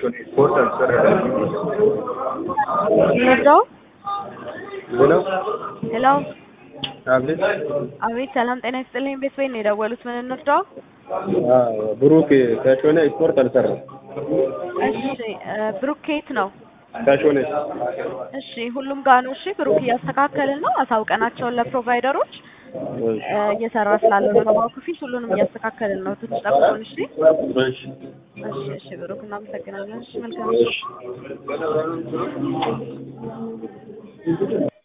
ከሾኔ ስፖርት አልሰራም። እንርዳው። ሄሎ ሄሎ፣ አቤት። አቤት። ሰላም ጤና ይስጥልኝ። ቤት ወይ ነው የደወሉት? ምን እንርዳው? አዎ ብሩክ ከሾኔ ስፖርት አልሰራም። እሺ፣ ብሩክ ከየት ነው? ከሾኔ እሺ፣ ሁሉም ጋር ነው። እሺ፣ ብሩክ እያስተካከልን ነው። አሳውቀናቸውን ለፕሮቫይደሮች እየሰራ ስላለው ነው ባንክ ፊት ሁሉንም እያስተካከልን ነው። ትንሽ ጠብቁን። እሺ፣ እሺ እሺ፣ እሺ። ብሩክ እናመሰግናለን። እሺ፣ መልካም እሺ